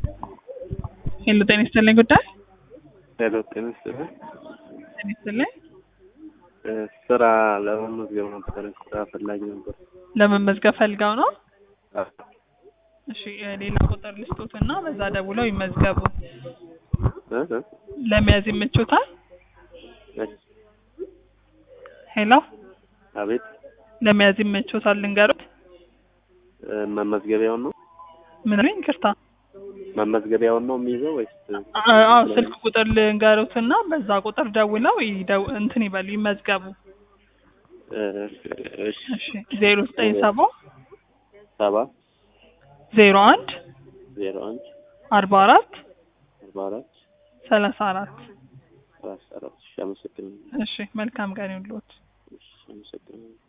ሄሎ ጤና ይስጥልኝ ጉዳይ ሄሎ ጤና ይስጥልኝ። ጤና ይስጥልኝ እ ስራ ለመመዝገብ ነበር። ስራ ፈላጊ ነበር። ለመመዝገብ ፈልገው ነው አ- እሺ እ ሌላ ቁጥር ልስጡትና በዛ ደውለው ይመዝገቡ እ እ ለመያዝ ይመቾታል እሺ፣ ሄሎ አቤት ለመያዝ ይመቾታል ልንገሩት እ መመዝገቢያውን ነው ምን ነው ይቅርታ መመዝገቢያውን ነው የሚይዘው ወይስ አ- አዎ ስልክ ቁጥር ልንገሩትና በዛ ቁጥር ደውለው ይደው እንትን ይበሉ ይመዝገቡ እ እሺ እሺ ዜሮ ዘጠኝ ሰባ ሰባ ዜሮ አንድ ዜሮ አንድ አርባ አራት አርባ አራት ሰላሳ አራት ሰላሳ አራት እሺ፣ አመሰግናለሁ። እሺ መልካም ቀን ይሁንልዎት እሺ፣ አመሰግናለሁ።